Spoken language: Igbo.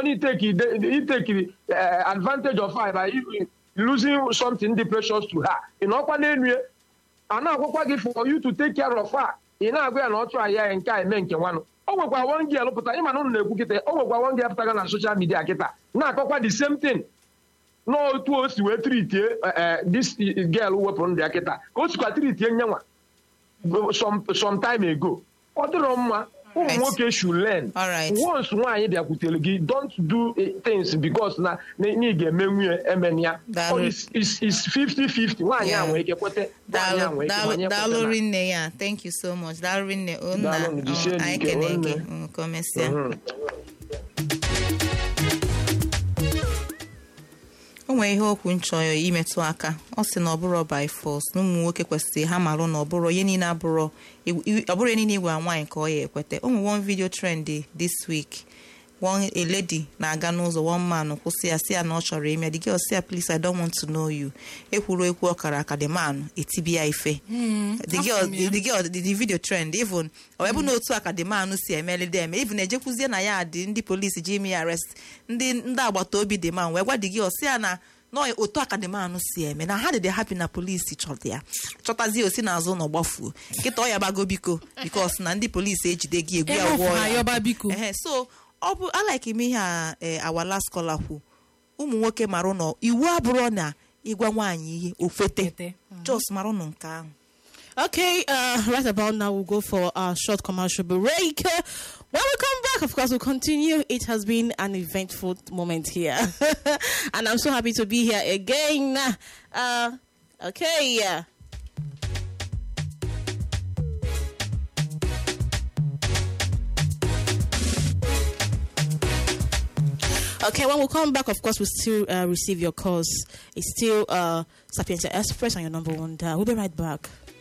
only take he take uh, advantage of her by losing something dị precious to her ị nọkwa n'elu ya a na-agwakwa gị for you to take care of her ị na-agwa ya na ọ chụọ ya nke a eme nke nwanụ o nwekwa one girl pụta ịma na ụnụ na-ekwu kịta o nwekwa one girl pụtaga na social media kịta na-akọkwa the same thing n'otu o si wee tritie this girl wepụrụ ndị ya kịta ka o sikwa tritie nyenwa some time ago ọ dịrọ mma ụmụ nwoke should learn once nwaanyị bịakwutere gị don't do things because na ị ga-eme nwunye emena ya is 50-50 nwaanyị a nwere ike kweta daalụ rinne ya thank you so much daalụ rinne onna anyị kene gị ka o mesịa o nwere ihe okwu nchọrọ imetụ aka ọ sị na ọ bụrụ by force na ụmụ nwoke kwesịrị ha marụ na ọ bụrụ ihe niile abụrụ ọ bụrụ ihe niile igwe nwaanyị ka ọ ya ekweta o nwere one video trend this week one a lady na-aga n'ụzọ one man kwụsị ya si ya na ọ chọrọ ime the girl si ya please I don't want to know you ekwuru ekwu ọkara aka the man etibi ya ife the girl the girl the video trend even ọ ebe na otu aka the man si emelide eme even ejekwuzie na ya dị ndị polisi ji ime ya arrest ndị ndị agbata obi the man wee gwa the girl si ya na nọọ otu akademanụ si eme na ha dị happy na polisi chọta ya chọtazie osi n'azụ ụlọ gbafuo nkịta ọ ya gbago biko bikos na ndị polisi ejide gị egwu ya gwọọ ya so ọ bụ alaik ime ihe a awala skola kwu ụmụ nwoke mara ụlọ iwu abụrụ na ịgwa nwaanyị ihe okwete jos mara ụnụ nke ahụ Okay, uh, right about now we'll go for a short commercial break. When we come back, of course, we'll continue. It has been an eventful moment here, and I'm so happy to be here again. Uh, okay, yeah. Okay, when we come back, of course, we'll still uh, receive your calls. It's still uh, Sapienza Express on your number one dial. We'll be right back.